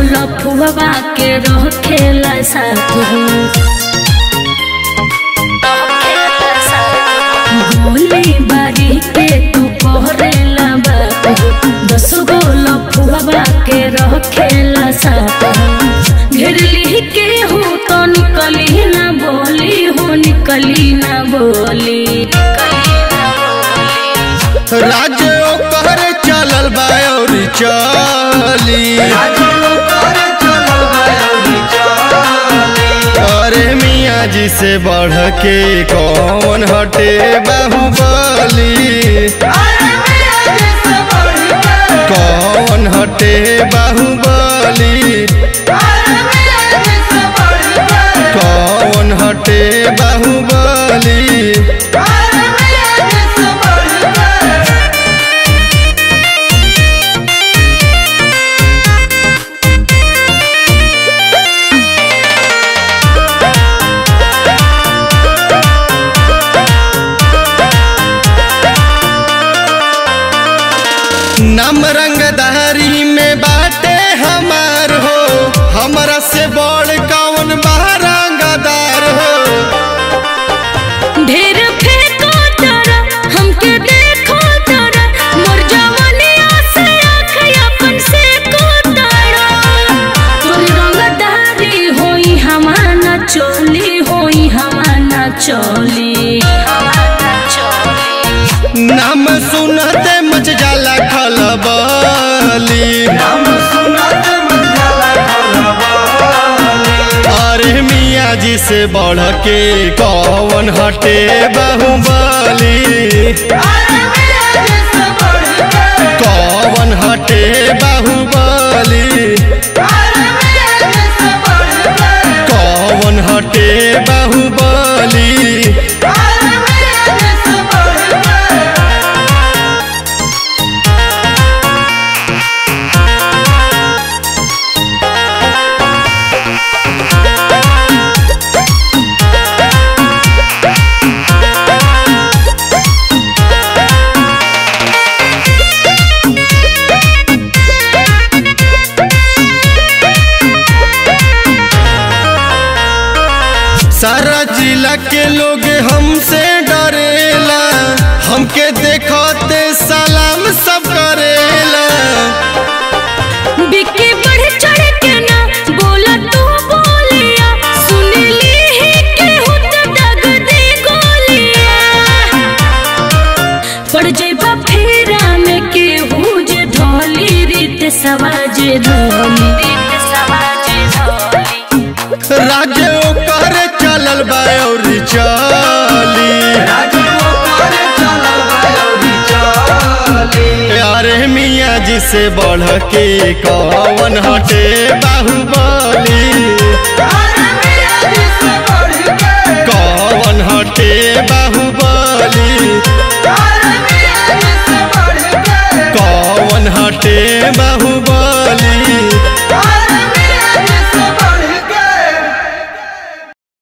लफुआ के रखेला साथ गोली बारी के तू पहरेला बात दस गो लफुआ के रखेला साथ घेरली के हो तो निकली ना बोली हो निकली ना बोली राज्य ओकर चलल बा और चली अरे मियाँ जी से बढ़ के कौन हटे बाहुबली कौन हटे बाहुबली कौन हटे बाहुबली नाम रंगदारी में बाटे हमार हो हमरा से बड़ कौन बा रंगदार हो ढेर फेंको तारा हमके देखो तारा मोर जवानिया से आँख अपन से को तारा तोर रंगदारी होई हमाना चोली होई हमाना चोली नाम सुनते मच जाला खलबली अरे मियाँ जी से बढ़ के कौन हटे बाहुबली कौन हटे बाहुबली कौन हटे बाहुबली सारा जिला के लोग हमसे डरेला हमके देखते सलाम सब करेला बिके बढ़ चढ़ के ना बोला तू बोलिया सुन ली ही के होत दग दे गोलिया पड़ जेबा फेरा में के हुज ढोली रीत सवाज ढोली रीत सवाज ढोली राज्य ओकर चलल बा और चली अरे मियाँ जी से बढ़ के कौन हटे